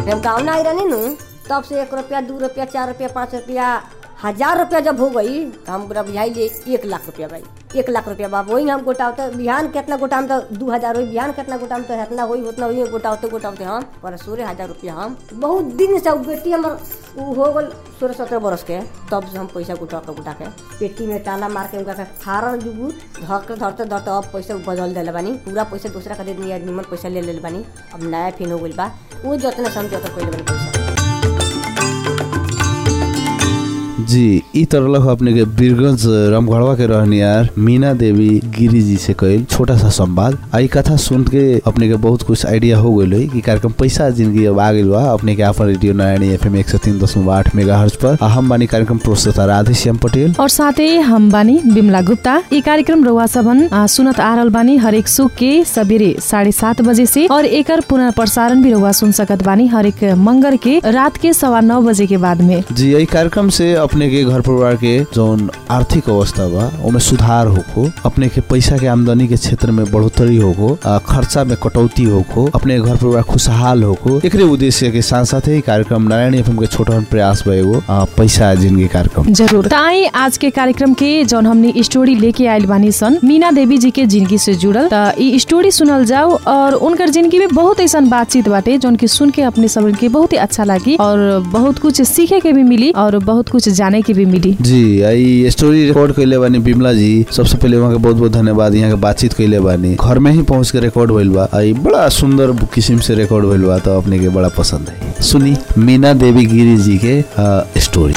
हम गाँव ना आई रहनी नु तब से एक रुपया दू रुपया चार रुपया पाँच रुपया हजार रुपया जब हो गई तो हम पूरा बुझाई ले एक लाख रुपया भाई एक लाख रुपया बाप वही हम गोटावते बिहान कितना गोटाम तो दू हजार हुई बिहान कितना गोटाम तो इतना हुई उतना हुई गोटावते गोटावते हम पर सोलह हजार रुपया हम बहुत दिन से उ बेटी हमर उ हो गल सोलह सत्रह बरस के तब से हम पैसा गुटा के गुटा के पेटी में ताला मार के उनका के फारल जुगू धरते धरते धरते अब पैसा बदल दिले बानी पूरा पैसा दूसरा का दे दिया निमन पैसा ले ले बानी अब नया फिन हो गइल बा वो जतने समझ उतना कइले बानी पैसा जी ई तरह अपने के बीरगंज रामगढ़वा के रहनियार मीना देवी गिरी जी से कइल छोटा सा संवाद आई कथा सुन के अपने के बहुत कुछ आइडिया हो गइल है कि कार्यक्रम पैसा जिंदगी अब आ गइल बा अपने के आपन रेडियो नारायणी एफएम एक सौ तीन दशमलव आठ मेगा हर्ज पर आ हम बानी कार्यक्रम प्रोत्साहता राधे श्याम पटेल और साथै हम बानी बिमला गुप्ता ये कार्यक्रम रउआ सबन आ, सुनत आ रहल बानी हरेक सुख के सबेरे साढ़े सात बजे से और एकर पुनः प्रसारण भी रउआ सुन सकत बानी हरेक मंगर के रात के सवा नौ बजे के बाद में जी यही कार्यक्रम से अपने के घर परिवार के जौन आर्थिक अवस्था बा ओमे सुधार होको अपने के पैसा के आमदनी के क्षेत्र में बढ़ोतरी होको आ, खर्चा में कटौती होको अपने के घर परिवार खुशहाल होको एकरे उद्देश्य के साथ साथ ही कार्यक्रम नारायण एफएम के छोटा प्रयास भएको आ, पैसा जिंदगी कार्यक्रम जरूर त आई आज के कार्यक्रम के जौन हमने स्टोरी लेके आयल बानी सन मीना देवी जी के जिंदगी से जुड़ल त ई स्टोरी सुनल जाओ और उनकर जिंदगी में बहुत ऐसा बातचीत बाटे जौन की सुन के अपने सब के बहुत ही अच्छा लगी और बहुत कुछ सीखे के भी मिली और बहुत कुछ जाने के भी मिली जी आई स्टोरी रिकॉर्ड कैले बानी बिमला जी सबसे पहले वहाँ के बहुत बहुत धन्यवाद यहाँ के बातचीत कैले बानी घर में ही पहुँच के रिकॉर्ड भइल बा आई बड़ा सुंदर किस्म से रिकॉर्ड भइल बा तो अपने के बड़ा पसंद है सुनी मीना देवी गिरी जी के आ, स्टोरी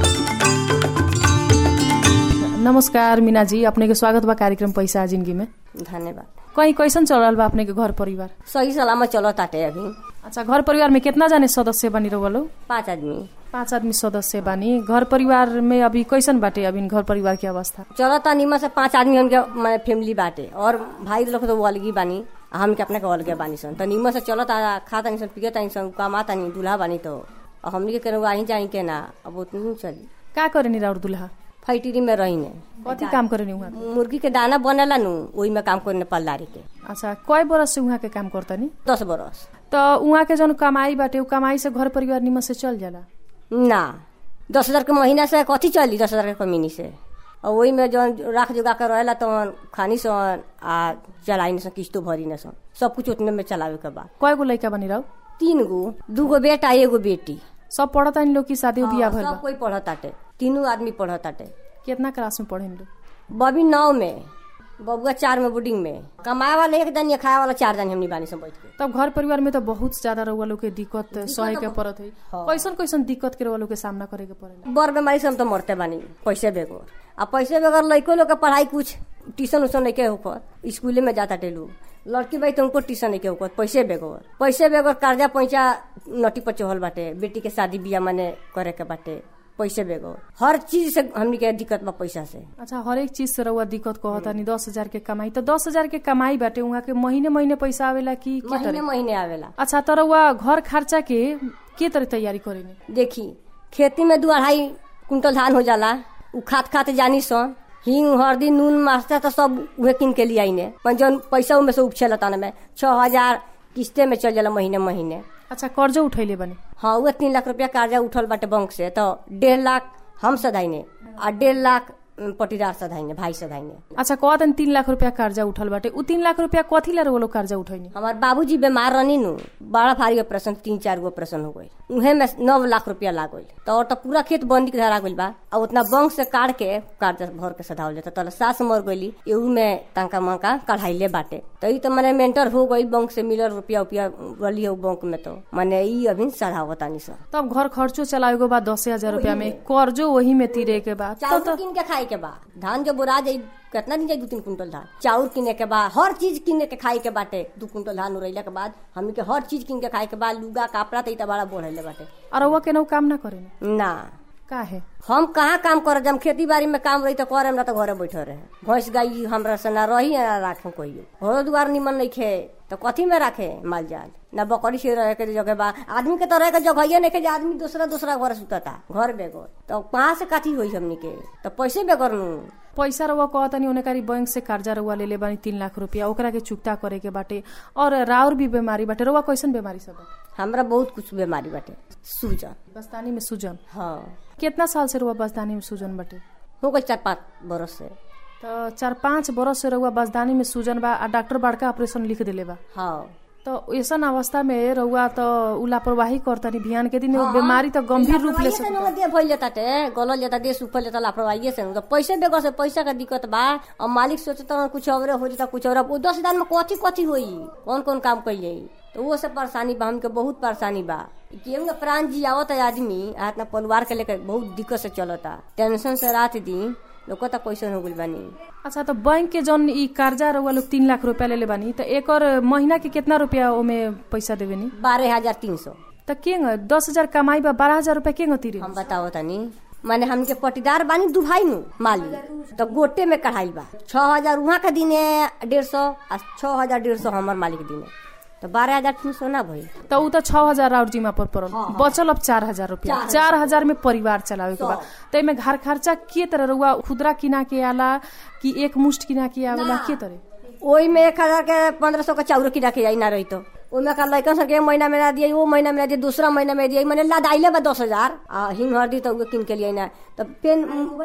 नमस्कार मीना जी अपने के स्वागत बा कार्यक्रम पैसा जिंदगी में धन्यवाद कहीं कैसन चल रहल बा अपने के घर परिवार सही सलामत चलो ताटे अभी अच्छा घर परिवार में कितना जाने सदस्य बनी रहो लोग पाँच आदमी पाँच आदमी सदस्य बानी घर परिवार में अभी कैसन बाटे अभी घर परिवार की अवस्था चलो ता निमन से पाँच आदमी हमके माने फैमिली बाटे और भाई लोग तो वो अलगी बानी आ हमके अपने के अलगे बानी सन तो निमन से चलो ता खा तानी सन पिए तानी सन कमा तानी दूल्हा बानी तो और हमनी के केनहु आही जाई के ना अब उतनी चली का करे नी राउर दुल्हा फैक्ट्री में रही ने कथी काम करे नी उहाँ मुर्गी के दाना बनेला नु ओही में काम करने पल्लारी के अच्छा कय बरस से उहाँ के काम करता नी दस बरस तो उहाँ के जौन कमाई बाटे उ कमाई से घर परिवार निमन से चल जाला ना दस हजार के महीना से कथी चली दस हजार के कमीनी से और वही में जौन राख जोगा के रहेला तो खानी सन आ चलाई न सन किस्तो भरी न सन सब कुछ उतने में चलावे के बा कय गो लइका बनी रहो तीन गो दू गो बेटा एगो बेटी सब पढ़ता नी लोग की शादी बियाह भइल सब बा कोई पढ़ताटे तीनों आदमी पढ़ताटे कितना क्लास में पढ़े नी लोग बबी नौ में बबुआ चार में बोर्डिंग में कमाए वाला एक दिन या खाए वाला चार दिन हमनी बानी सब बैठ के तब घर परिवार में तो बहुत ज्यादा रउआ लोग के दिक्कत सहे के पड़त है हाँ। कैसन कैसन दिक्कत के रउआ लोग के सामना करे के पड़ेला बर बीमारी से हम तो मरते बानी पैसे बेगर आ पैसे बेगर लड़को लोग के पढ़ाई कुछ ट्यूशन उशन नहीं के होकर स्कूले में जाता टे लोग लड़की भाई तो उनको ट्यूशन नहीं के होकर पैसे बेगर पैसे बेगर कर्जा पैसा नटी पर चढ़ल बाटे बेटी के शादी बियाह माने करे के बाटे पैसे बेगर हर चीज से हमनी के दिक्कत बा पैसा से अच्छा हर एक चीज से रउआ दिक्कत कहता नी दस हजार के कमाई तो दस हजार के कमाई बाटे उहाँ के महीने महीने पैसा आवेला कि के महीने तरह महीने आवेला अच्छा तर रउआ घर खर्चा के के तरह तैयारी करेनी देखी खेती में दू अढ़ाई कुंटल धान हो जाला उ खात खात जानी सन हिंग हरदी नून मास्टर तो सब उहे किन के लिए आईने पर जौन पैसा उमे से उपछेला ताने में छह हजार किस्ते में चल जाला महीने महीने अच्छा कर्जो उठैले बने हाँ उहे तीन लाख रुपया कर्जा उठल बाटे बैंक से तो डेढ़ लाख हम सधाइने आ डेढ़ लाख उम, पटीदार सधाइने भाई सधाइने अच्छा कह दिन तीन लाख रुपया कर्जा उठल बाटे उ तीन लाख रुपया कथी ला रउआ लोग कर्जा उठैनी हमार बाबूजी बीमार रहनी नु बड़ा भारी ऑपरेशन तीन चार गो ऑपरेशन हो गई उहे में नौ लाख रुपया लाग गई तो और तो पूरा खेत बंदी के धरा गइल बा और उतना बैंक से काट के कर्जा भर के सधावल जाता तले सास मर गईली एहू में तंका मंका कढ़ाइले बाटे तो ई तो मैंने मेंटर हो गई बैंक से मिलल रुपया उपिया गली हो बैंक में तो मैंने ई अभी सधावतानी सर तब घर खर्चो चलावे के बाद दस हजार रुपया में कर्जो वही में तीरे के बाद तो चाउर किन के खाए के बा धान जो बोरा जाई कितना दिन जाई दू तीन कुंटल धान चाउर किने के बाद हर चीज किने के खाए के बाटे दू कुंटल धान उड़ैला के बाद हमनी के हर चीज किन के खाए के बाद लुगा कपड़ा तो ई तो बड़ा बढ़ले बाटे और रउआ केनहु काम ना करेनी ना का है हम कहाँ काम कर जब खेती बाड़ी में काम रही तो करे ना तो घरे बैठे रहे भैंस गाय हमरा से ना रही ना राखे कहियो घरो दुआर निमन नहीं खे तो कथी में राखे माल जाल ना बकरी से रहे के जगह बा आदमी के तो रहे के जगह नहीं के जे आदमी दूसरा दूसरा घर सुतता घर बेगर तो कहाँ से कथी हुई हमनी के तो पैसे बेगर नू पैसा रउआ कहतनी ओने कारी बैंक से कर्जा रउआ ले ले बानी तीन लाख रुपया ओकरा के चुकता करे के बाटे और राउर भी बीमारी बाटे रउआ कैसन बीमारी सब बा? हमरा बहुत कुछ बीमारी बाटे सूजन बस्तानी में सूजन हाँ कितना साल से रहुआ बस्तानी में सूजन बटे हो गई चार पाँच बरस से तो चार पाँच बरस से रहुआ बस्तानी में सूजन बा आ डॉक्टर बड़का ऑपरेशन लिख देले बा हाँ तो ऐसन अवस्था में रहुआ तो उ लापरवाही करतनी बिहान के दिन वो बीमारी तो गंभीर रूप ले लापरवाहिए से न देह फैल जाता टे गलल जाता देह सुखल जाता लापरवाही से न। तो पैसे बेगर से पैसा का दिक्कत बा और मालिक सोचता कुछ और हो जाता कुछ और वो दस हजार में कथी कथी होई कौन कौन काम कल जाई तो वो सब परेशानी बा हमके बहुत परेशानी बा केहू के प्राण जी आवत है आदमी आ अपना परिवार के लेकर बहुत दिक्कत से चलता टेंशन से रात दिन लोग तो पैसा हो गइल बानी अच्छा तो बैंक के जौन ई कर्जा रहुआ लोग तीन लाख रुपया ले ले बानी तो एक और महीना के कितना रुपया ओमे पैसा देवे नी बारह हजार तीन सौ तो के दस हजार कमाई बा बारह हजार रुपया के तीरे हम बताओ तनी माने हमके पटीदार बानी दुभाई नु मालिक तो गोटे में कढ़ाई बा छह हजार वहाँ के दिने डेढ़ सौ आ छह हजार डेढ़ सौ हमार मालिक दिने तो बारह हजार तीन सौ ना भई तो उ तो छह हजार और जिम्मा पर पड़ल बचल अब चार हजार रुपया चार हजार में परिवार चलावे के बा तो एमे घर खर्चा के तरह रहुआ खुदरा किना के आला कि एक मुष्ट किना के आवेला के तरह ओई में एक हजार के पंद्रह सौ का चाउर की रखे जाई ना रही तो ओमे का लड़कन सब के महीना में ना दिए वो महीना में ना दिए दूसरा महीना में दिए मैंने लदाइले बा दस हजार आ हिंग हरदी तो उहे किन के लिए ना तो पेन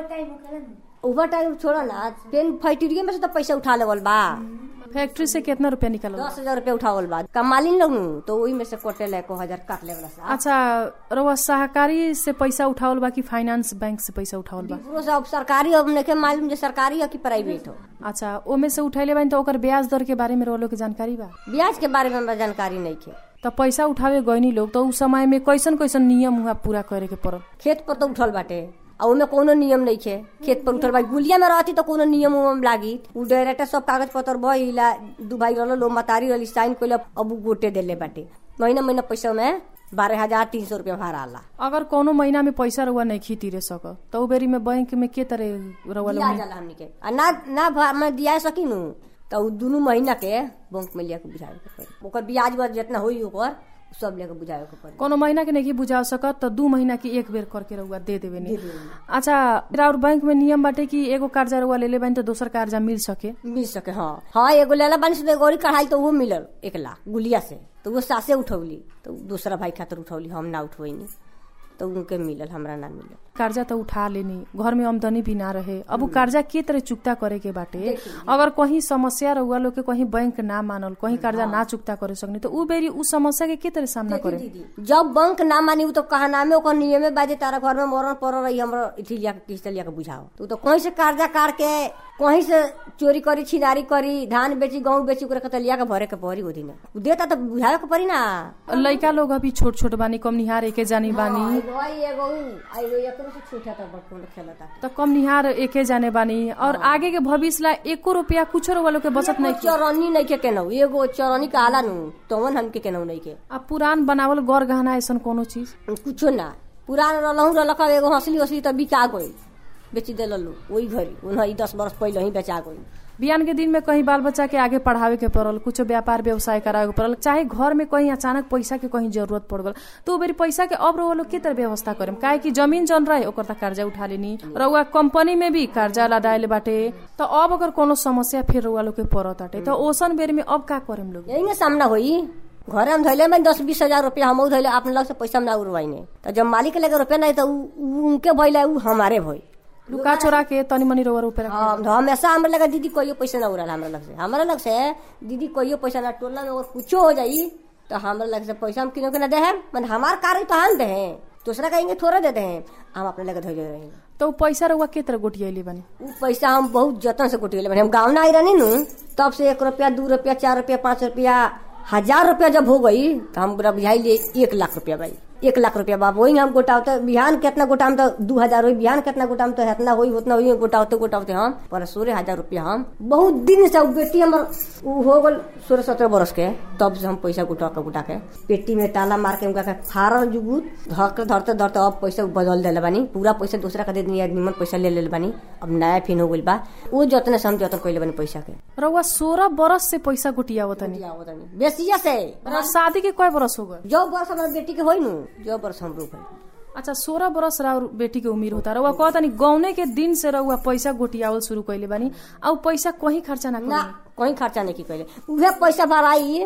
ओवर टाइम छोड़ा ना पेन फैक्ट्री में से तो पैसा उठा लेवल बा फैक्ट्री से कितना रुपया निकल दस हजार रूपया उठावल बा कमालिन लोग नु तो वही में से कोटे ले को हजार काट ले वाला अच्छा रहुआ सहकारी से पैसा उठावल बा कि फाइनेंस बैंक से पैसा उठावल बा पूरा सब सरकारी अब नखे मालूम जे सरकारी है कि प्राइवेट हो अच्छा ओमे से उठैले बानी तो ओकर ब्याज दर के बारे में रहुआ लोग के जानकारी बा ब्याज के बारे में हमरा जानकारी नहीं थे तो पैसा उठावे गईनी लोग तो उस समय में कैसन कैसन नियम हुआ पूरा करे के पड़ल खेत पर तो उठल बाटे आ उमे कोनो नियम नहीं थे खेत पर उठल बा गुलिया में रहती तो कोनो नियम उम लागी उ डायरेक्ट सब कागज पत्र भइला दू भाई रहलो लो मतारी रहली साइन कइला अब उ गोटे देले बाटे महीना महीना पैसा में बारह हजार तीन सौ रुपया भराला अगर कोनो महीना में पैसा रहुआ नहीं खीती रे सक तो उ बेरी में बैंक में के तरह रहुआ लोग दिया जाला हमनी के आ ना ना भा- मैं दिया सकिनु तो उ दुनू महीना के बैंक में लेके बुझावे के पड़ी ओकर ब्याज बस जितना होई ओकर उ सब लेके बुझावे के पड़ी कोनो महीना के नहीं बुझा सकत तो दू महीना की एक बेर करके रहुआ दे देवे नी अच्छा और बैंक में नियम बाटे कि एगो कर्जा रहुआ ले ले बानी तो दोसर कर्जा मिल सके मिल सके हाँ हाँ एगो लेला बानी से तो एगो और कढ़ाई तो वो मिलल एक लाख गुलिया से तो वो सासे उठौली तो दूसरा भाई खातिर उठौली हम ना उठवैनी तो उनके मिलल हमरा ना मिलल कर्जा तो उठा लेनी घर में आमदनी भी ना रहे अब उ कर्जा के तरह चुकता करे के बाटे अगर कहीं समस्या रहुआ लोग के कहीं बैंक ना मानल कहीं कर्जा ना चुकता करे सकनी तो उ बेरी उ समस्या के के तरह सामना करे दीदी जब बैंक ना मानी उ तो कहा नामे ओकर नियमे बाजे तारा घर में मरण पड़ रही हमरा इथी लिया के किस्त लिया के बुझाओ तो, तो कहीं से कर्जा काट के कहीं से चोरी करी छिनारी करी धान बेची गेहूं बेची ओकरा के लिया के भरे के पड़ी ओ दिन उ देता तो बुझावे के पड़ी ना लइका लोग अभी छोट छोट बानी कम निहार एके जानी बानी एगो आई, एगो उ, आ एगो एकरो से छोटा था बड़कों खेलता तो कम निहार एके जाने बानी और आगे के भविष्य ला एको रुपया कुछ रहुआ लोग के बचत नहीं चरनी नहीं के केनौ एगो चरनी का आला नु तवन हमके केनौ नहीं के आ पुरान बनावल गौर गहना ऐसन कोनो चीज कुछो ना पुरान रहलहु रहलक एगो हंसली हंसली तो बिका गई बेची देलू वही घरी उन्हें दस बरस पहले ही बेचा गई बिहान के दिन में कहीं बाल बच्चा के आगे पढ़ावे के पड़ल कुछ व्यापार व्यवसाय करावे के पड़ल चाहे घर में कहीं अचानक पैसा के कहीं जरूरत पड़ गल तो उ बेरी पैसा के अब रउआ लोग के तरह व्यवस्था करेम काहे कि जमीन जन रहे ओकर त कर्जा उठा लेनी रउआ कंपनी में भी कर्जा लदाइले बाटे तो अब अगर कोनो समस्या फिर रउआ लोग के पड़त बाटे तो ओसन बेरी में अब का करेम लोग यही ना सामना होई घरे हम धैले में दस बीस हजार रुपया हम धैले अपने लग से पैसा हम ना उड़वाइने तो जब मालिक के लगे रुपया नहीं तो उ- उ- उनके भइला उ हमारे भई लुका चोरा के तनी मनी रउआ रुपया रख- हाँ, तो हमेशा हमरा लगा दीदी कोई पैसा ना उड़ाल हमरा लग से हमरा लग से दीदी कोई पैसा ना टोला में अगर कुछो हो जाई तो हमरा लग से पैसा हम किनो के ना दे हम मन हमार कार्य तो हम दे हैं दूसरा कहेंगे थोड़ा देते हैं हम अपने लगे धैले रहेंगे तो उ पैसा रउआ के तरह गोटियाइले बानी उ पैसा हम बहुत जतन से कुटिले बने हम गाँव ना आई रहनी नु तब से एक रुपया दू रुपया चार रुपया पाँच रुपया हजार रुपया जब हो गई तो हम पूरा बुझाई लिए एक लाख रुपया भाई एक लाख रुपया बाप वही हम गोटावते बिहान कितना गोटाम तो दू हजार हुई बिहान कितना गोटाम तो इतना हुई उतना हुई गोटावते गोटावते हम पर सोलह हजार रुपया हम बहुत दिन से उ बेटी हमर उ हो गल सोलह सत्रह बरस के तब से हम पैसा गुटा के गुटा के पेटी में ताला मार के उनका के फाड़ल जुगुत धरते धरते धरते अब पैसा बदल दिले बानी पूरा पैसा दूसरा का दे दिनी निमन पैसा ले ले बानी अब नया फिन हो गइल बा वो जतने से हम जतन कइले बानी पैसा के रउआ सोलह बरस से पैसा गोटियावत तनी बेसिया से रउआ शादी के कय बरस हो गए जो बरस हमारे बेटी के होई नु जो बरस हमरो भई अच्छा सोलह बरस राउर बेटी के उम्र होता रउआ कहता नहीं गौने के दिन से रउआ पैसा गोटियावल शुरू कैले बानी आ उ पैसा कहीं खर्चा ना ना करी कहीं खर्चा नहीं की कइले उहे पैसा भराई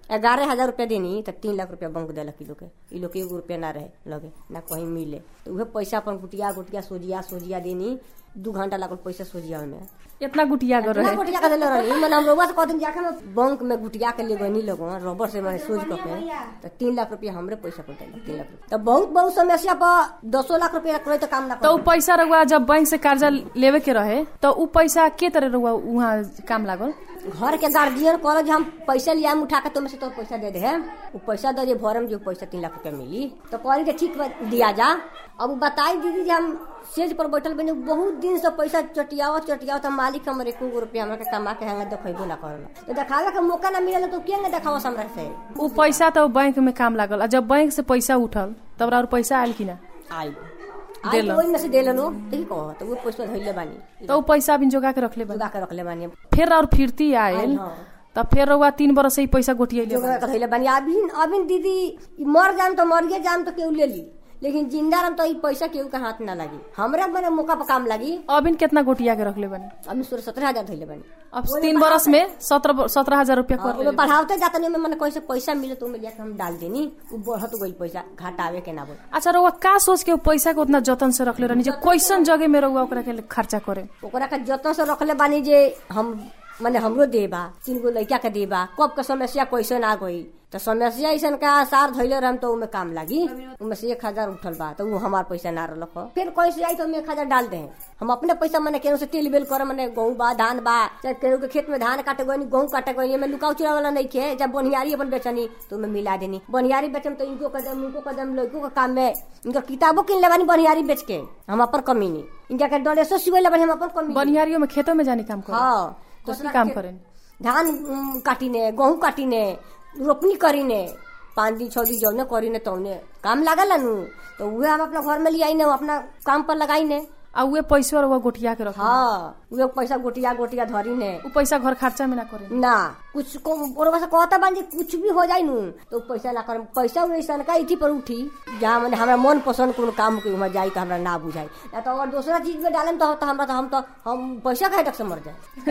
ग्यारह हजार रुपया देनी तो तीन लाख रुपया बंक देलक ई लोग के ई लोग के एगो रुपया ना रहे लगे ना कहीं मिले तो उहे पैसा अपन गुटिया गुटिया सोजिया सोजिया देनी दू घंटा लागल पैसा सोजिया में इतना गुटिया कर ना रहे गुटिया के देले रहनी मने हम रउआ से कहते जाके मैं बैंक में गुटिया के ले गनी लोग रबर से मैंने सोच के तो तीन लाख रुपया हमरे पैसा पर देलक तीन लाख रुपया तो बहुत बहुत समस्या पर दसो लाख रुपया करे तो काम ना तो उ कर पैसा रहुआ जब बैंक से कर्जा लेवे के रहे तो उ पैसा के तरह रहुआ वहाँ काम लागल घर के गार्जियन कहल जे हम पैसा लिया उठा के तुम से तो पैसा दे दे वो पैसा दे दे भरम जो पैसा तीन लाख रुपया मिली तो कहली कि ठीक बा, दिया जा अब उ बताई दीदी जे हम सेज पर बैठल बनी बहुत दिन से पैसा चटियाव चटियाव तो मालिक हमर एको गो रुपया हमरा के कमा के हंगा देखेबो ना करल तो देखावे के मौका ना मिलल तो के देखावा हमरा से उ पैसा तो बैंक में काम लागल आ जब बैंक से पैसा उठल तब और पैसा आयल कि ना आई आई देलन। तो ओहि में से देलन हो ठीक कह तो वो पैसा धइले बानी तो उ पैसा अभी जोगा के रखले बा जुगा के रखले बानी फिर और फिरती आयल हाँ। तब फिर रहुआ तीन बरस से ही पैसा गोटियले जोगा के धइले बानी अभी अभी दीदी ई मर जाम तो मर गए जाम तो केहू ले ली लेकिन जिंदा रहम तो ई पैसा केहू के हाथ ना लगी हमरा मने मौका पर काम लगी अभी कितना गोटिया के रखले बनी अभी सोलह सत्रह हजार धइले बानी अब तीन बरस में सत्रह सत्रह हजार रुपया कर ओमे बढ़ावते जाता नहीं मैंने कैसे पैसा मिले तो ओमे जाके हम डाल देनी वो बढ़त गई पैसा घटावे के ना बोल अच्छा रहुआ का सोच के उ पैसा के उतना जतन से रखले रहनी जे कैसन जगह में रहुआ ओकरा के खर्चा करे ओकरा के जतन से रखले बानी जे हम माने हमरो देबा तीन गो लड़का के देबा कब के समस्या कैसे ना गई तो समस्या ऐसा का आसार धैले रहम तो उमे काम लागी उमे से एक हजार उठल बा तो उ हमार पैसा ना रहलक ह। फिर कैसे आई तो हम एक हजार डाल दे हम अपने पैसा मने केहू से तेल बेल कर मने गेहूं बा धान बा चाहे केहू के खेत में धान काटे गई गेहूं काटे गई में लुकाऊ चुरा वाला नहीं खे जब बनियारी अपन बेचनी तो उमे मिला देनी बनियारी बेचम तो इनको कदम उनको कदम लड़कों के काम में इनका किताबों किन लेबानी बनियारी बेच के हम अपन कमी नहीं इनका के डोलेसो सिवे लेबानी हम अपन कमी बनियारियों में खेतों में जाने काम करे हाँ तो की काम करें धान उम, काटिने गेहूं काटिने रोपनी करीने पाँच दिन छह दिन जौने करीने तौने काम लागल नु तो उहे हम अपना घर में ले आईने अपना काम पर लगाईने आ उहे पैसा रहुआ गोटिया के रख हाँ उहे पैसा गोटिया गोटिया धरीने उ पैसा घर खर्चा में ना करे ना कुछ को ओरवा से कहता बान जे कुछ भी हो जाई नु तो पैसा ना करम पैसा वैसा का इठी पर उठी जहाँ मैंने हमरा मन पसंद कोनो काम के उमा जाई तो हमरा ना बुझाई ना तो अगर दूसरा चीज में डालम तो, तो हमरा तो हम तो हम पैसा खाए तक से मर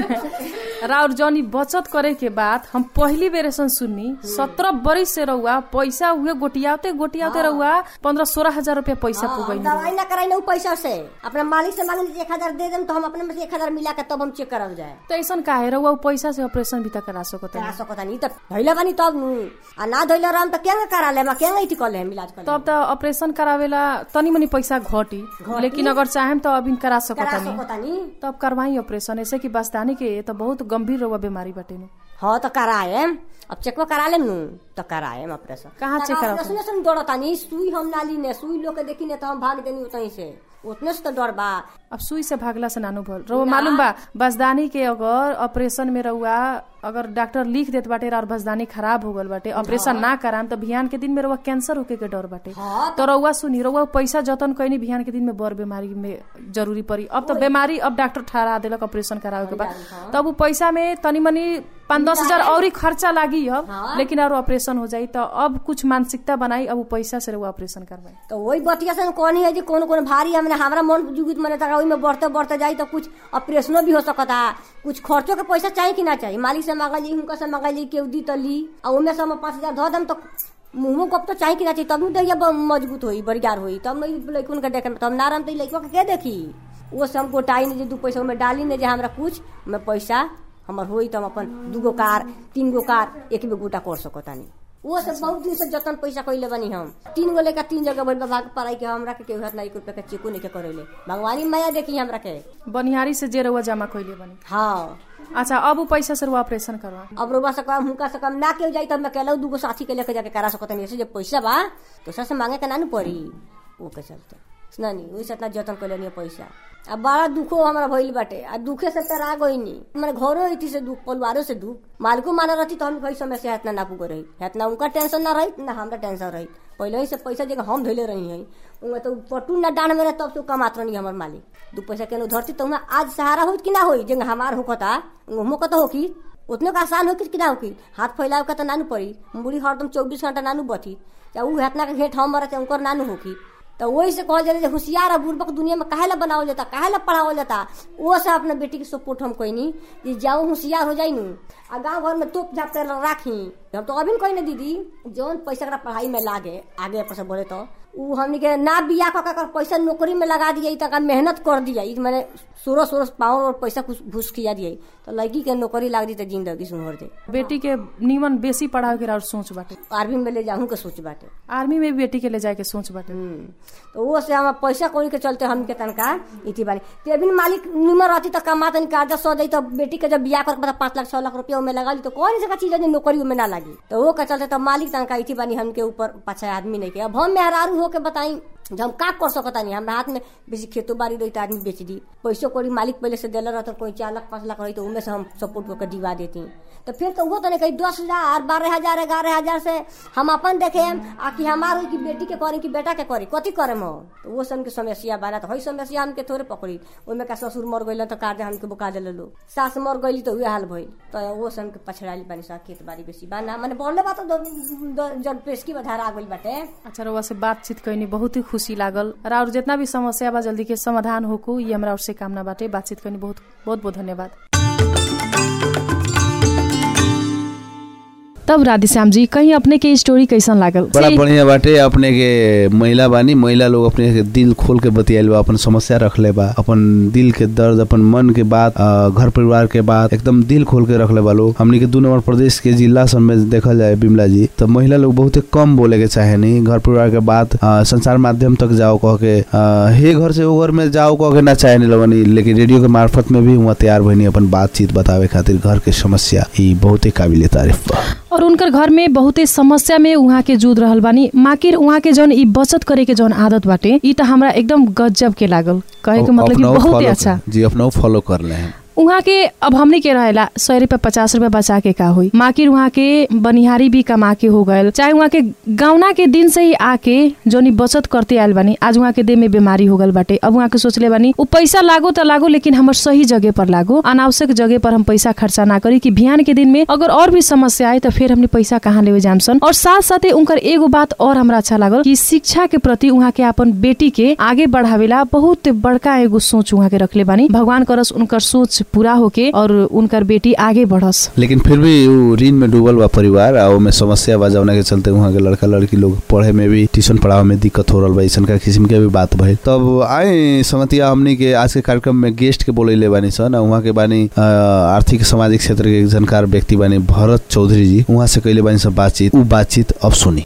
जाए राउर जौनी बचत करे के बाद हम पहली बेर ऐसा सुननी सत्रह बरिस से रहुआ पैसा उहे गोटियाते गोटियाते रहुआ पंद्रह सोलह हजार रुपया पैसा हाँ, पुगई दवाई ना कराई ना उ पैसा से अपना मालिक से मांगे एक हजार दे देम तो हम अपने में से एक हजार मिला के तब हम चेक करल जाए तो ऐसा काहे रहुआ उ पैसा से ऑपरेशन भी तक करा सकत करा सकता नहीं तब धैला बानी तब नु आ ना धैला रहम त केंगे करा ले केंगे इठी कर ले इलाज कर तब त ऑपरेशन करावेला तनी मनी पैसा घटी लेकिन अगर चाहेम तो अभी करा सकत करा नहीं सकता नहीं तब करवाई ऑपरेशन ऐसे कि बस्तानी के तो बहुत गंभीर रहुआ बीमारी बाटे नु हाँ तो कराए अब चेकवा करा लेम नु तो कराए ऑपरेशन कहाँ check कराओ? ऑपरेशन से डरता नहीं सुई हम ना ली ने सुई लोग के देखी ने तो हम भाग देनी उतहीं से उतने से तो डर बा अब सुई से भागला से नानू भल रहुआ मालूम बा बसदानी के अगर ऑपरेशन में रहुआ अगर डॉक्टर लिख देत बाटे और बसदानी खराब हो गल बाटे ऑपरेशन ना कराम तो बिहान के दिन में रहुआ कैंसर होके के डर बाटे हाँ तो रहुआ सुनी रहुआ पैसा जतन कैनी बिहान के दिन में बड़ बीमारी में जरूरी पड़ी अब तो बीमारी अब डॉक्टर ठहरा देलक ऑपरेशन करावे के बाद तब उ पैसा में तनी मनी पाँच दस हजार और ही खर्चा लागी अब लेकिन और ऑपरेशन हो जाई तो अब कुछ मानसिकता बनाई अब उ पैसा से रहुआ ऑपरेशन करवाई तो वही बतिया से कहनी है जी कौन कौन भारी हमने हमारा मन जुगित मने तक ओहि में बढ़ते बढ़ते जाई तो कुछ ऑपरेशनो भी हो सकता कुछ खर्चो के पैसा चाहिए कि ना चाहिए मालिक से मांगा ली हुनका से मांगा ली केहू दी तो ली और उनमें से हम पाँच हजार धो दम तो मुंह कब तो चाहिए कि ना चाहिए तब न दैया ब- मजबूत होई बरियार होई तब नहीं लड़कुन के देखे तब नाराम तो लड़का के के देखी वो से हम गोटाई ने जे दू पैसा में डाली ने जे हमरा कुछ में पैसा हमर होई तो हम अपन दूगो कार तीन गो कार एक में गोटा कर सकतानी वो से बहुत दिन से जतन पैसा कइले बनी हम तीन गो लेकर तीन जगह भइल बा भाग पढ़ाई के हमरा के केहू हाथ ना एक रुपया के चेको नहीं के करेले भगवानी माया देखी हमरा के बनिहारी से जे रहुआ जमा कैले बनी हाँ अच्छा अब उ पैसा से रहुआ ऑपरेशन करवा अब रोबा से कम हुनका से कम ना केहू जाई तब मैं कहलौ दूगो साथी के लेके जाके करा सकत नहीं ऐसे जब पैसा बा तो सर से मांगे के ना नु पड़ी वो के चलते ना नहीं वही से इतना जतन कर लेनी पैसा अब बड़ा दुखो हमारा भइल बाटे आ दुखे से तरा गईनी हमारे घरो इति से दुख परिवारों से दुख मालिको माना रहती तो हम कई समय से इतना ना पुगे रही इतना उनका टेंशन ना रही ना हमरा टेंशन रही पहले ही से पैसा जगह हम धैले रही है उनमें तो पटू ना डांड में तब से कमात रही हमार मालिक दू पैसा केनो धरती तो उनमें आज सहारा होई कि ना होई जगह हमार होकता उनको कत होकी उतने का आसान होकी कि ना होकी हाथ फैलाव के तो नानू पड़ी मुड़ी हरदम चौबीस घंटा नानू बथी चाहे ऊ हेतना के घेट हम मरे चाहे उनकर नानू होकी तो वही से कहल जाला जे होशियार आ बुर्बक दुनिया में काहे ला बनावल जाता काहे ला पढ़ावल जाता वो से अपना बेटी के सपोर्ट हम कोई नहीं कि जाओ होशियार हो जाई नु आ गाँव घर में तोप झाप कर राखी हम तो अभी कोई ना दीदी जौन पैसा एकरा पढ़ाई में लागे आगे पैसा बोले तो उ हमनी के ना बिया कर कर पैसा नौकरी में लगा दिया तक मेहनत कर दिया मैंने सोलह सोलह पावर और पैसा कुछ घुस किया दिया तो लड़की के नौकरी लाग दी तो जिंदगी सुनहर दे बेटी के नीमन बेसी पढ़ावे के और सोच बाटे आर्मी में ले जाऊँ के सोच बाटे आर्मी में भी बेटी के ले जाए के सोच बाटे हम्म। तो वो से हम पैसा कौड़ी के चलते हमके तनका इति बारी ते अभी मालिक निमर रहती तो कमा तनी कर्जा सौ दी तो बेटी के जब बियाह कर पाँच लाख छह लाख रुपया उमे लगा ली तो कौन सा चीज है जो नौकरी उमे ना लगी तो वो का चलते तो मालिक तनका इति बानी हमके ऊपर पाछा आदमी नहीं के अब हम मेहरारू होके बताई जब हम का कर सकता नहीं हमरा हाथ में बेसी खेतो बाड़ी रही तो आदमी बेच दी पैसो कौड़ी मालिक पहले से दिला रहता कोई चार लाख पाँच लाख रही तो उनमें से हम सपोर्ट करके दिवा देती तो फिर तो वो तो नहीं कही दस हजार बारह हजार ग्यारह हजार से हम अपन देखे आ कि हमार की बेटी के करी कि बेटा के करी कथी करे हम तो वो सब के समस्या बारा तो हई समस्या हमके थोड़े पकड़ी ओमे का ससुर मर गइल तो कार्य हमके बुका दिल लो सास मर गइली तो उहे हाल भइल तो वो सब के पछड़ाली बानी सा खेत बाड़ी बेसी बाना माने बोलले बात तो जब पेशकी बधार आ गइल बाटे अच्छा रउआ से बातचीत कैनी बहुत ही खुशी लागल और जितना भी समस्या बा जल्दी के समाधान होकू ये हमरा और से कामना बाटे बातचीत कैनी बहुत बहुत बहुत धन्यवाद तब राधेश्याम जी कहीं अपने के स्टोरी कैसन लागल बड़ा जी, बढ़िया बाटे अपने के महिला बानी महिला लोग अपने के दिल खोल के बतियाल बा अपन समस्या रखले बा अपन दिल के दर्द अपन मन के बात अ, घर परिवार के बात एकदम दिल खोल के रखले बा लोग हमनी के दू नंबर प्रदेश के जिला सब में देखल जाए बिमला जी तो महिला लोग बहुते कम बोले के चाहे नहीं घर परिवार के बात अ, संचार माध्यम तक जाओ कह के अ, हे घर से वो घर में जाओ कह के ना चाहे नहीं लगनी लेकिन रेडियो के मार्फत में भी हुआ तैयार भइनी अपन बातचीत बतावे खातिर घर के समस्या ई बहुते काबिले तारीफ बा और उनकर घर में बहुते समस्या में उहाँ के जूझ रहल बानी माकिर उहाँ के जौन ई बचत करे के जौन आदत बाटे ई त हमरा एकदम गजब के लागल कहे के मतलब कि अपनाओ बहुत ही follow अच्छा कर- जी अपना फॉलो कर ले हैं उहाँ के अब हमने के रहेला सौ रुपया पचास रुपया बचा के का हुई माकिर उहाँ के बनिहारी भी कमा के हो गए चाहे उहाँ के गौना के दिन से ही आके जोनी बचत करते आयल बानी आज उहाँ के देह में बीमारी हो गल बाटे अब उहाँ के सोचले बानी उ पैसा लागो त लागो लेकिन हमर सही जगह पर लागो अनावश्यक जगह पर हम पैसा खर्चा ना करी कि बिहान के दिन में अगर और भी समस्या आए तो फिर हमने पैसा कहाँ लेवे जामसन और साथ साथे उनकर एगो बात और हमरा अच्छा लागल कि शिक्षा के प्रति उहाँ के अपन बेटी के आगे बढ़ावेला बहुत बड़का एगो सोच उहाँ के रखले बानी भगवान करस उनकर सोच पूरा होके और उनकर बेटी आगे बढ़स लेकिन फिर भी उ ऋण में डूबल बा परिवार आ ओमे समस्या बा जौना के चलते वहाँ के लड़का लड़की लोग पढ़े में भी ट्यूशन पढ़ावे में दिक्कत हो रहल बा ऐसन का किस्म के भी बात भइल तब आए समतिया हमनी के आज के कार्यक्रम में गेस्ट के बोलैले बानी सन आ उहाँ के बानी अ, आर्थिक सामाजिक क्षेत्र के एक जानकार व्यक्ति बानी भरत चौधरी जी उहाँ से कैले बानी सब बातचीत उ बातचीत अब सुनी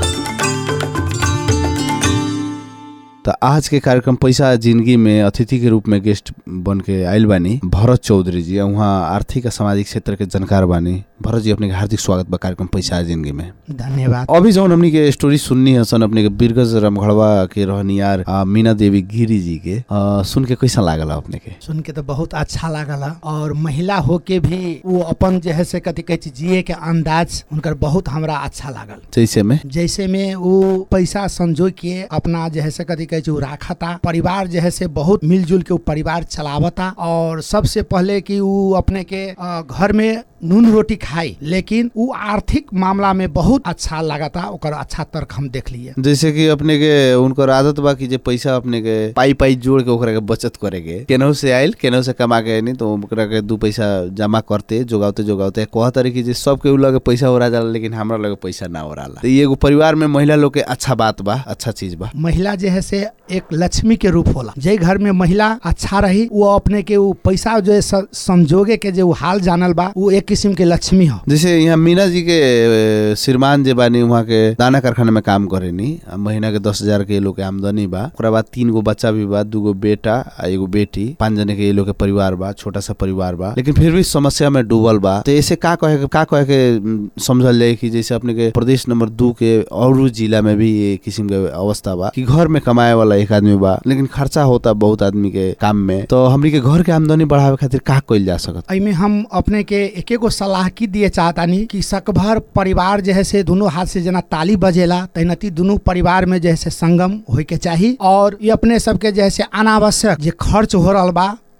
त आज के कार्यक्रम पैसा जिंदगी में अतिथि के रूप में गेस्ट बन के आयल बानी भरत चौधरी जी उहाँ आर्थिक आ सामाजिक क्षेत्र के जानकार बानी भरत जी अपने के हार्दिक स्वागत बा कार्यक्रम पैसा जिंदगी में धन्यवाद अभी जौन हमनी के स्टोरी सुननी है सन अपने के बीरगज रामगढ़वा के रहनियार आ, मीना देवी गिरी जी के आ, सुन के कैसा लागल अपने के सुन के तो बहुत अच्छा लागल और महिला होके भी वो अपन जो है से कथी कहै छै जिए के अंदाज उनकर बहुत हमरा अच्छा लागल जैसे में जैसे में वो पैसा संजो के अपना जो है से कथी कहै छै उ राखता परिवार जो है से बहुत मिलजुल के उ परिवार चलावता और सबसे पहले कि उ अपने के अ, घर में नून रोटी खाई लेकिन उ आर्थिक मामला में बहुत अच्छा लागता ओकर अच्छा तर्क हम देख लिए जैसे कि अपने के उनकर आदत बा कि जे पैसा अपने के पाई पाई जोड़ के ओकरा के बचत करे के केनहू से आइल केनहू से कमा के नहीं तो ओकरा के दू पैसा जमा करते जोगावते जोगावते कहत रही कि जे सबके उ लगे पैसा हो जाला लेकिन हमरा लगे पैसा ना हो रहा तो ये एगो परिवार में महिला लोग के अच्छा बात बा अच्छा चीज बा महिला जो है से एक लक्ष्मी के रूप होला जे घर में महिला अच्छा रही वो अपने के वो पैसा जो है स- संजोगे के जो हाल जानल बा वो एक किस्म के लक्ष्मी हो जैसे यहाँ मीना जी के अ, श्रीमान जे बानी वहाँ के दाना कारखाना में काम करेनी आ महीना के दस हजार के ये लोग के आमदनी बा ओकरा बाद तीन गो बच्चा भी बा दूगो बेटा आ एगो बेटी पांच जने के ये लोग के परिवार बा छोटा सा परिवार बा लेकिन फिर भी समस्या में डूबल बा तो ऐसे का कहे के का कहे के उम, समझल जाए कि जैसे अपने के प्रदेश नंबर दू के और जिला में भी ये किस्म के अवस्था बा कि घर में कमाए वाला एक आदमी बा लेकिन खर्चा होता बहुत आदमी के काम में तो हमनी के घर के आमदनी बढ़ावे खातिर का कइल जा सकत एमे हम अपने के एक एगो सलाह की दिए चाहतानी कि सकभर परिवार जो है से दोनों हाथ से जना ताली बजेला तैनती दोनों परिवार में जो है से संगम होय के चाही और ये अपने सबके जो है से अनावश्यक जे खर्च हो रहल बा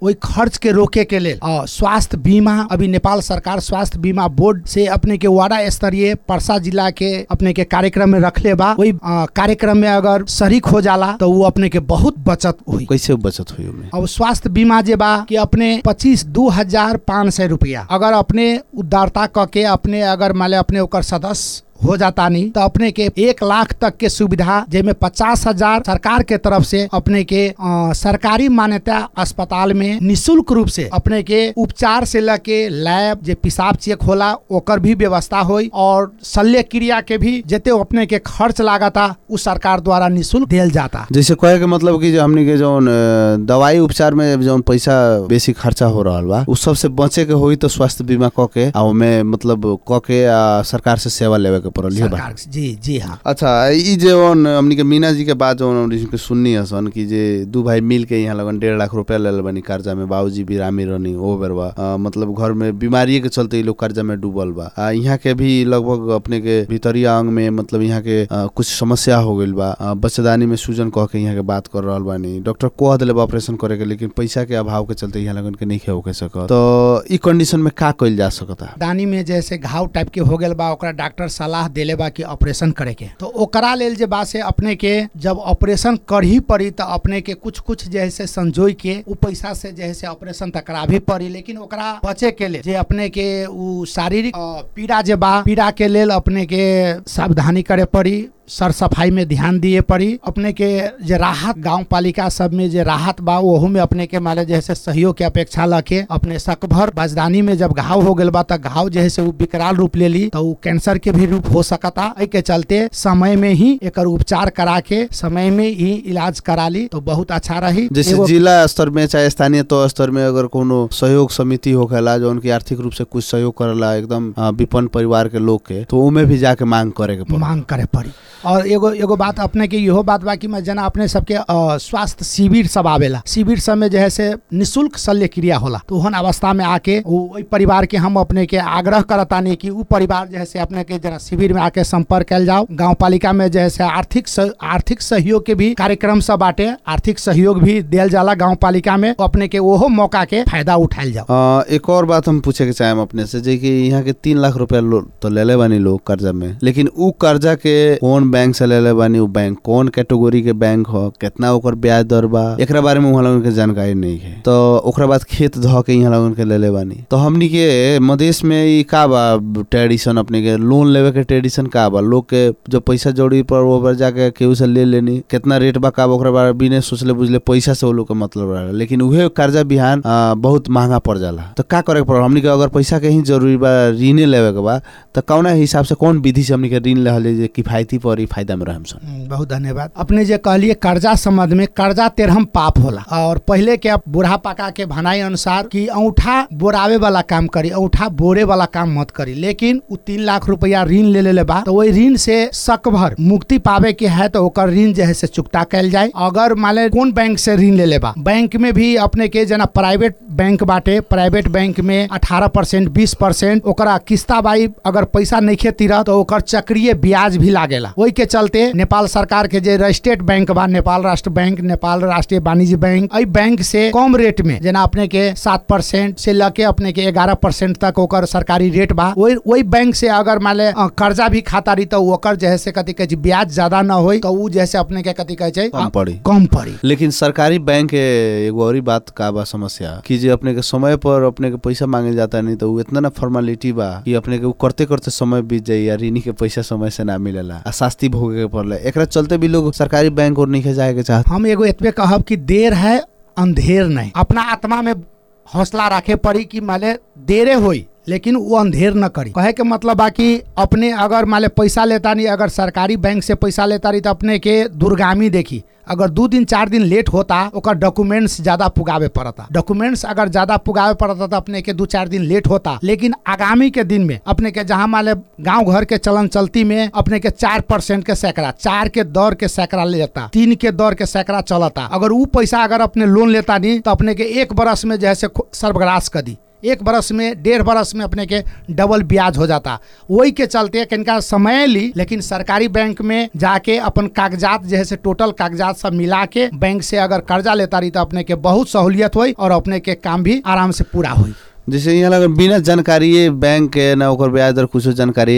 वही खर्च के रोके के लेल अ, स्वास्थ्य बीमा अभी नेपाल सरकार स्वास्थ्य बीमा बोर्ड से अपने के वार्ड स्तरीय परसा जिला के अपने के कार्यक्रम में रखले बा वही अ, कार्यक्रम में अगर शरीक हो जाला तो वो अपने के बहुत बचत हुई कैसे बचत हुई ओमे अब स्वास्थ्य बीमा जे बा कि अपने पच्चीस दू हजार पाँच सौ रुपया अगर अपने उदारता क के अपने अगर मान ले अपने ओकर सदस्य हो जाता नहीं तो अपने के एक लाख तक के सुविधा जेमे पचास हजार सरकार के तरफ से अपने के अ, सरकारी मान्यता अस्पताल में निशुल्क रूप से अपने के उपचार से लेके लैब जे पेशाब चेक होला ओकर भी व्यवस्था होई और शल्य क्रिया के भी जेते अपने के खर्च लागता उ सरकार द्वारा निशुल्क दियल जाता जैसे कहे के मतलब कि जो हमनी के जौन अ, दवाई उपचार में जौन पैसा बेसी खर्चा हो रहल बा उ सबसे बचे के होई तो स्वास्थ्य बीमा क के आ ओमे मतलब क के आ, सरकार से सेवा लेवे के पड़ल ये बा सरकार जी जी हाँ अच्छा ई जौन हमनी के मीना जी के बात जौन हमनी के सुननी हसन कि जे दू भाई मिल के यहाँ लगन डेढ़ लाख रुपया लेल बनी कर्जा में बाबूजी बिरामी रहनी ओ बेर बा अ, मतलब घर में बीमारी के चलते ई लोग कर्जा में डूबल बा आ यहाँ के भी लगभग अपने के भीतरिया अंग में मतलब यहाँ के अ, कुछ समस्या हो गइल बा अ, बच्चेदानी में सूजन कह के यहाँ के बात कर रहल बानी डॉक्टर कह दिले बा ऑपरेशन करे के लेकिन पैसा के अभाव के चलते यहाँ लगन के नहीं होके सकत तो ई कंडीशन में का कइल जा सकता दानी में जैसे घाव टाइप के हो गेल बा ओकरा डॉक्टर सलाह देले बा कि ऑपरेशन करे के तो ओकरा लेल जे बा से अपने के जब ऑपरेशन कर ही पड़ी तो अपने के कुछ कुछ जैसे संजोई के उ पैसा से जैसे ऑपरेशन तक करा भी पड़ी लेकिन ओकरा बचे के लेल जे अपने के उ शारीरिक अ, पीड़ा जे बा पीड़ा के लेल अपने के सावधानी करे पड़ी सर सफाई में ध्यान दिए पड़ी अपने के जे राहत गांव पालिका सब में जे राहत बा ओहू में अपने के माले जैसे सहयोग के अपेक्षा लके अपने सकभर बजदानी में जब घाव हो गेल बा त घाव जैसे उ विकराल रूप ले ली तो उ कैंसर के भी रूप हो सकता एहि के चलते समय में ही एकर उपचार करा के समय में ही इलाज करा ली तो बहुत अच्छा रही जैसे एगो- जिला स्तर में चाहे स्थानीय तो स्तर में अगर कोनो सहयोग समिति होखेला जो उनकी आर्थिक रूप से कुछ सहयोग करेला एकदम अ, विपन्न परिवार के लोग के तो उमे भी जाके मांग करे के पड़ी मांग करे पड़ी और एगो एगो बात अपने के इहो बात बा कि मैं जना अपने सबके अ, स्वास्थ्य शिविर सब आवेला शिविर सब में जो है से निशुल्क शल्य क्रिया होला तो ओहन अवस्था में आके उ ओइ परिवार के हम अपने के आग्रह करतानी कि उ परिवार जो है से अपने के जरा शिविर में आके संपर्क कैल जाओ गांव पालिका में जो है से आर्थिक सह, आर्थिक सहयोग के भी कार्यक्रम सब बाटे आर्थिक सहयोग भी दियल जाला गांव पालिका में तो अपने के ओहो मौका के फायदा उठायल जाओ अ, एक और बात हम पूछे के चाहेम अपने से जे कि यहाँ के तीन लाख रुपया लो- तो लेले बानी लोग कर्जा में लेकिन उ कर्जा के कौन बैंक से लेले बानी उ बैंक कौन कैटेगरी के बैंक हो कितना ओकर ब्याज दर बा एकरा बारे में वहाँ लोगन के जानकारी नहीं है तो ओकरा बाद खेत ध के यहाँ लोगन के लेले बानी तो हमनी के मधेश में ई का बा ट्रेडिशन अपने के लोन लेवे के ट्रेडिशन का बा लोग के जो पैसा जोड़ी पर वो पर जाके केहू से ले लेनी कितना रेट बा का बा ओकरा बारे बिने सोचले बुझले पैसा से वो लोग के मतलब रहा लेकिन उहे कर्जा बिहान अ, बहुत महंगा पड़ जाला तो का करे के पड़ हमनी के अगर पैसा के ही जरूरी बा ऋणे लेवे के बा तो कौना हिसाब से कौन विधि से हमनी के ऋण लेहले जे किफायती पड़ी फायदा में रहम सन हम्म, बहुत धन्यवाद अपने जे कहलिए कर्जा संबंध में कर्जा तेरहम पाप होला और पहले के अब बूढ़ा पका के भनाई अनुसार कि औंठा बोरावे वाला काम करी औंठा बोरे वाला काम मत करी लेकिन उ तीन लाख रुपया ऋण ले ले बा तो वही ऋण से सकभर मुक्ति पावे के है तो ओकर ऋण जो है से चुकता कैल जाए अगर माले कौन बैंक से ऋण ले ले बा बैंक में भी अपने के जना प्राइवेट बैंक बाटे प्राइवेट बैंक में अठारह परसेंट बीस परसेंट ओकरा किस्ता बाई अगर पैसा नहीं खेती रह तो ओकर चक्रीय ब्याज भी लागेला ओहि के चलते नेपाल सरकार के जे स्टेट बैंक बा नेपाल राष्ट्र बैंक नेपाल राष्ट्रीय वाणिज्य बैंक एहि बैंक से कम रेट में जेना अपने के सात परसेंट से लेके अपने के ग्यारह परसेंट तक ओकर सरकारी रेट बा वही वही बैंक से अगर मान ले अ, कर्जा भी खाता रही तो ओकर जे है से कथी कहै छै ब्याज ज्यादा न होई तो उ जैसे अपने के कथी कहै छै कम पड़ी कम पड़ी लेकिन सरकारी बैंक के एगो और ही बात का बा समस्या कि जे अपने के समय पर अपने के पैसा मांगे जाता नहीं तो उ इतना ना फॉर्मेलिटी बा कि अपने के उ करते करते समय बीत जाई या ऋणी के पैसा समय से ना मिलेला आ शास्ति भोगे के पड़ला एकरा चलते भी लोग सरकारी बैंक और नहीं जाए के चाहत हम एगो एतबे कहब कि देर है अंधेर नहीं अपना आत्मा में हौसला रखे पड़ी कि माले देरे होई लेकिन वो अंधेर न करी कहे के मतलब बा कि अपने अगर माले पैसा लेता नहीं अगर सरकारी बैंक से पैसा लेता रही तो अपने के दुर्गामी देखी अगर दू दिन चार दिन लेट होता ओकर डॉक्यूमेंट्स ज्यादा पुगावे पड़ता डॉक्यूमेंट्स अगर ज्यादा पुगावे पड़ता तो अपने के दू चार दिन लेट होता लेकिन आगामी के दिन में अपने के जहाँ माले गांव घर के चलन चलती में अपने के चार परसेंट के सैकड़ा चार के दर के सैकड़ा लेता तीन के दर के सैकड़ा चलता अगर उ पैसा अगर अपने लोन लेता नहीं तो अपने के एक बरस में जो है से खु- सर्वग्रास कर दी एक बरस में डेढ़ बरस में अपने के डबल ब्याज हो जाता वही के चलते कनिका समय ली लेकिन सरकारी बैंक में जाके अपन कागजात जो है से टोटल कागजात सब मिला के बैंक से अगर कर्जा लेता रही तो अपने के बहुत सहूलियत हुई और अपने के काम भी आराम से पूरा हुई जैसे यहाँ लगे बिना जानकारी बैंक के ना ओकर ब्याज दर कुछो जानकारी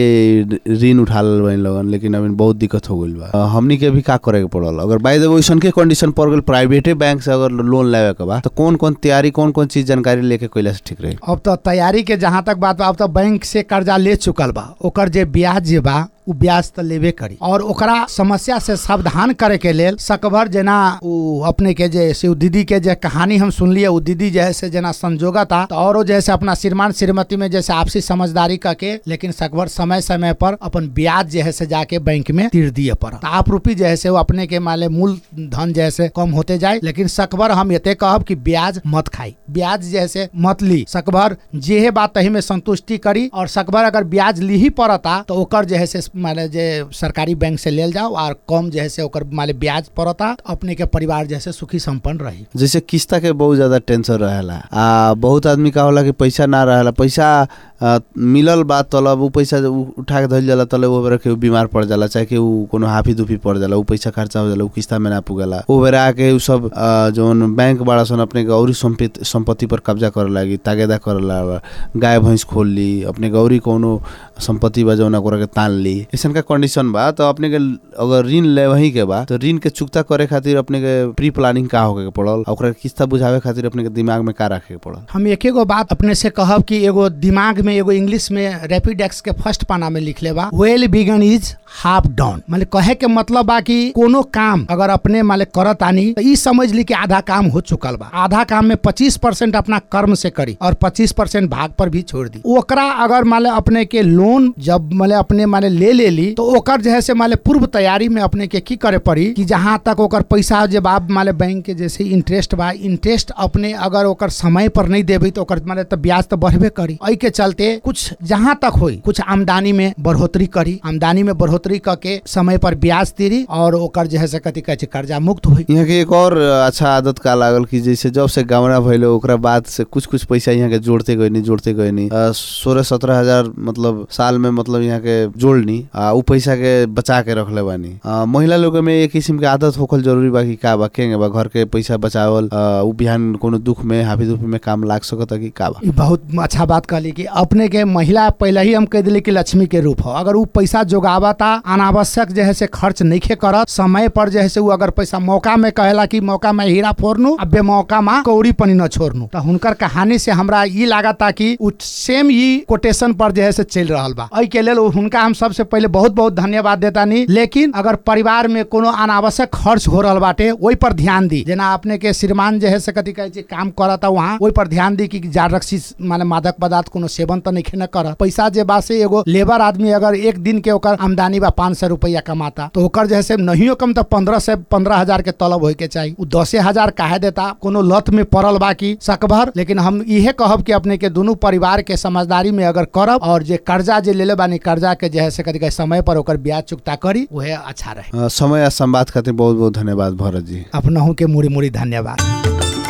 ऋण उठा लेल बनी लगन लेकिन अभी बहुत दिक्कत हो गइल बा अ, हमनी के भी का करे के पड़ल अगर बाई द वैसन के कंडीशन पड़ गइल प्राइवेटे बैंक से अगर लोन लेवे के बा तो कौन कौन तैयारी कौन कौन चीज जानकारी लेके कैला से ठीक रही अब तो तैयारी के जहाँ तक बात बा अब तो बैंक से कर्जा ले चुकल बा ओकर जे ब्याज जे बा उ ब्याज तो लेबे करी और ओकरा समस्या से सावधान करे के लेल सकभर जेना उ अपने के जे से उ दीदी के जे कहानी हम सुनलिए उ दीदी जे है से जेना संजोगा था तो औरो जैसे अपना श्रीमान श्रीमती में जैसे आपसी समझदारी करके लेकिन सकभर समय समय पर अपन ब्याज जे है से जाके बैंक में तीर दिए पड़ा तो आप रूपी जे है से वो अपने के माले मूल धन जैसे कम होते जाए लेकिन सकभर हम ये कहब कि ब्याज मत खाई ब्याज जैसे मत ली सकभर जे बात तही में संतुष्टि करी और सकभर अगर ब्याज ली ही पड़ता तो ओकर जे है से माने जे सरकारी बैंक से लेल जाओ और कम जे है से ओकर माने ब्याज पड़ता तो अपने के परिवार जैसे सुखी संपन्न रही जैसे किस्ता के बहुत ज्यादा टेंशन रहेला आ बहुत आदमी का होला कि पैसा ना रहेला पैसा आ, मिलल बा तलब उ पैसा उ उठा के धइल जाला तले वो बेरा केहू बीमार पड़ जाला चाहे केहू कोनो हाफी दुफी पड़ जाला उ पैसा खर्चा हो जाला उ किस्ता में ना पुगेला ओ बेरा आके उ सब आ, जौन बैंक बड़ा सन अपने के औरी संपत्ति संपत्ति पर कब्जा करे लागी तागेदा करे ला गाय भैंस खोल ली अपने के औरी कोनो संपत्ति बा जौन ओकरा के तान ली ऐसन का कंडीशन बा तो अपने के अगर ऋण ले वही के बा तो ऋण के चुकता करे खातिर अपने के प्री प्लानिंग का होके के पड़ल आ ओकरा के किस्ता बुझावे खातिर अपने के दिमाग में का रखे के पड़ल हम एक एगो बात अपने से कहब कि एगो दिमाग में एगो इंग्लिश में रैपिड एक्स के फर्स्ट पाना में लिखले बा well begun is half down मतलब कहे के मतलब बा कि कोनो काम अगर अपने माले करत आनी तो ई समझ ली कि आधा काम हो चुकल बा आधा काम में पच्चीस परसेंट अपना कर्म से करी और पच्चीस परसेंट भाग पर भी छोड़ दी ओकरा अगर माले अपने के लोन जब माले अपने माले ले ले ली तो ओकर जो है से माले पूर्व तैयारी में अपने के की करे पड़ी कि जहाँ तक ओकर पैसा जब आप माले बैंक के जैसे इंटरेस्ट बा इंटरेस्ट अपने अगर ओकर समय पर नहीं देबी तो ओकर माले तो ब्याज तो बढ़बे करी एहि के चलते कुछ जहाँ तक होई कुछ आमदनी में बढ़ोतरी करी आमदनी में बढ़ोतरी करके समय पर ब्याज तीरी और ओकर जो है से कथी कहै छै कर्जा मुक्त हुई यहाँ के एक और अच्छा आदत का लागल कि जैसे जब से गावना भइले ओकरा बाद से कुछ कुछ पैसा यहाँ के जोड़ते गए जोड़ते गए सोलह सत्रह हजार मतलब साल में मतलब यहाँ के जोड़नी आ उ पैसा के बचा के रखले बानी आ, महिला लोग में एक किस्म के आदत होखल जरूरी बा कि का बा केंगे बा घर के पैसा बचावल आ, उ बिहान कोनो दुख में हाफी दुख में काम लाग सकता कि का बा ई बहुत अच्छा बात कहली कि अपने के महिला पहले ही हम कह दिली कि लक्ष्मी के रूप हो अगर उ पैसा जोगावता अनावश्यक जो है से खर्च नहीं करत समय पर जो है से उ अगर पैसा मौका में कहेला कि मौका में हीरा फोड़नू अब मौका में कौड़ी पनी न छोड़नू तो हुनकर कहानी से हमरा ई लागता कि उ सेम ई कोटेशन पर जो है से चल रहा बा एहि के लेल हुनका हम सबसे पहले बहुत बहुत धन्यवाद देता नी लेकिन अगर परिवार में कोनो अनावश्यक खर्च हो रहा बाटे ओहि पर ध्यान दी जेना अपने के श्रीमान जे है से कथी कहै छै काम करता वहाँ ओहि पर ध्यान दी कि जार रक्सी माने मादक पदार्थ कोनो सेवन तो नहीं न कर पैसा जे बा से एगो लेबर आदमी अगर एक दिन के ओकर आमदनी बा पाँच सौ रुपया कमाता तो ओकर जे है से नहियो कम तो पंद्रह से पंद्रह हजार के तलब होय के चाहिए उ दसे हजार काहे देता कोनो लत में पड़ल बा कि सकभर लेकिन हम इहे कहब कि अपने के दोनों परिवार के समझदारी में अगर करब और जे कर्जा जे लेले बानी कर्जा के जे है से कथी कहै समय पर ओकर ब्याज चुकता करी उहे अच्छा रहे आ, समय आ संवाद खातिर बहुत बहुत धन्यवाद भरत जी अपनहु के मुड़ी मुड़ी धन्यवाद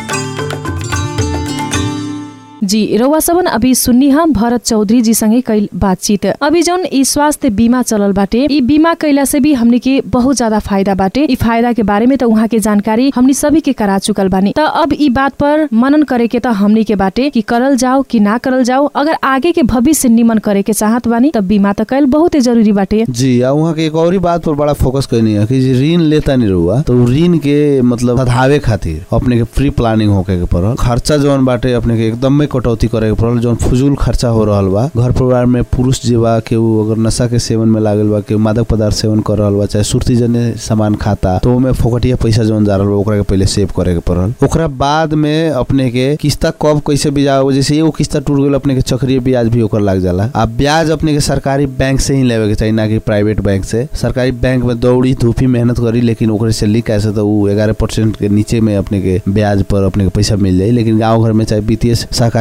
जी रउआ सबन अभी सुन्नी हम भरत चौधरी जी संगे कईल बातचीत अभी जौन ई स्वास्थ्य बीमा चलल बाटे ई बीमा कैला से भी हमनी के बहुत ज्यादा फायदा बाटे ई फायदा के बारे में त उहाँ के जानकारी हमनी सभी के करा चुकल बानी त अब ई बात पर मनन करे के त हमनी के बाटे कि करल जाओ कि ना करल जाओ अगर आगे के भविष्य निमन करे के चाहत बानी त बीमा त कैल बहुते जरूरी बाटे जी आ वहाँ के एक और ही बात पर बड़ा फोकस करनी है कि जे ऋण लेता नहीं रहुआ तो उ ऋण के मतलब सधावे खातिर अपने के प्री प्लानिंग होके के पड़ल खर्चा जौन बाटे अपने के एकदम में कटौती करे के पड़ल जौन फजूल खर्चा हो रहल बा घर परिवार में पुरुष जे बा केहू अगर नशा के सेवन में लागल बा केहू मादक पदार्थ सेवन कर रहल बा चाहे सुर्ती जने सामान खाता तो ओमे फोकटिया पैसा जौन जा रहल बा ओकरा के पहले सेव करे के पड़ल ओकरा बाद में अपने के किस्ता कब कैसे बिजाओ जैसे एगो किस्ता टूट गइल अपने के चक्रीय ब्याज भी ओकर लाग जाला आ ब्याज अपने के सरकारी बैंक से ही लेवे के चाहिए ना कि प्राइवेट बैंक से सरकारी बैंक में दौड़ी धूपी मेहनत करी लेकिन ओकरे से ली कैसे तो उ ग्यारह परसेंट के नीचे में अपने के ब्याज पर अपने के पैसा मिल जाई लेकिन गांव घर में चाहे वित्तीय सहकारी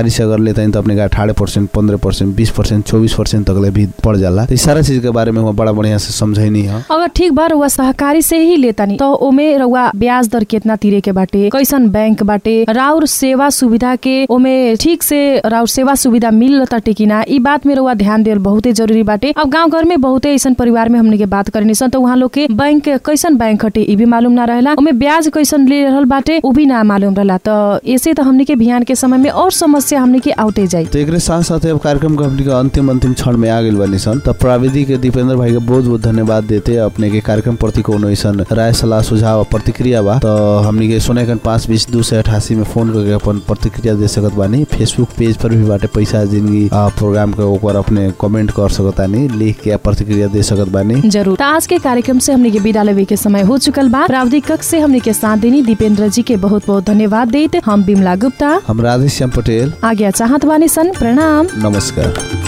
सरकारी से अगर लेता तो अपने का अठारह परसेंट पंद्रह परसेंट बीस परसेंट चौबीस परसेंट तक ले भी पड़ जाला तो इस सारा चीज के बारे में वहाँ बड़ा बढ़िया से समझैनी है अगर ठीक बा रउआ सहकारी से ही लेतानी तो ओमे रउआ ब्याज दर केतना तीरे के बाटे कैसन बैंक बाटे राउर सेवा सुविधा के ओमे ठीक से राउर सेवा सुविधा मिल ताटे कि ना ई बात में रउआ ध्यान देल बहुते जरूरी बाटे अब गांव घर में बहुते ऐसन परिवार में हमने के बात करनी सन तो उहाँ लोग के बैंक कैसन बैंक हटे ई भी मालूम ना रहेला ओमे ब्याज कैसन ले रहल बाटे उ भी ना मालूम रहला तो ऐसे तो हमने के बिहान के समय में और समस्या हमने के आउते जाई तो एक साथ साथ अब कार्यक्रम का हमनी के अंतिम अंतिम क्षण में आ गई बनी सन तब प्राविधिक दीपेंद्र भाई के बहुत बहुत धन्यवाद देते अपने के कार्यक्रम प्रति कोनो ऐसन राय सलाह सुझाव और प्रतिक्रिया बा तो हमनी के सोने कन पाँच बीस दू सौ अठासी में फोन करके अपन प्रतिक्रिया दे सकत बानी फेसबुक पेज पर भी बाटे पैसा जिंदगी आ, प्रोग्राम के ऊपर अपने कमेंट कर सकत बानी लिख के प्रतिक्रिया दे सकत बानी जरूर तो आज के कार्यक्रम से हमने के विदा लेवे के समय हो चुकल बा प्राविधिक कक्ष से हमने के साथ देनी दीपेंद्र जी के बहुत बहुत धन्यवाद देते हम बिमला गुप्ता हम राधेश्याम पटेल आज्ञा चाहत बानी सन प्रणाम नमस्कार